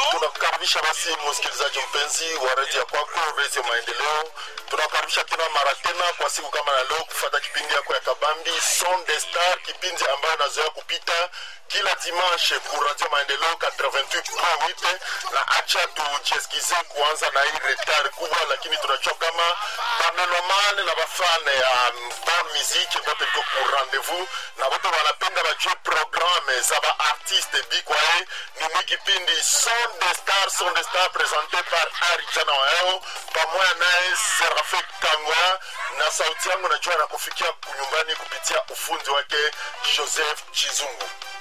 tunakukaribisha basi msikilizaji mpenzi wa redio ya kwako redio maendeleo tunakukaribisha tena mara tena kwa siku kama na leo kufata kipindi yako ya kabambi son de star kipindi ambayo nazoea kupita kila dimanche ku radio maendeleo 88.8 na acha tucheskize kuanza na hii retard kubwa lakini tunajua kama bamelomane na bafane ya bon musique bote liko ku rendez-vous na bote wanapenda bajue programme za baartiste bikwae ni mwi kipindi son de star son de star présenté par arijana waeo pamoja naye serafe kangwa na sauti yangu najua nakufikia kunyumbani kupitia ufundi wake joseph chizungu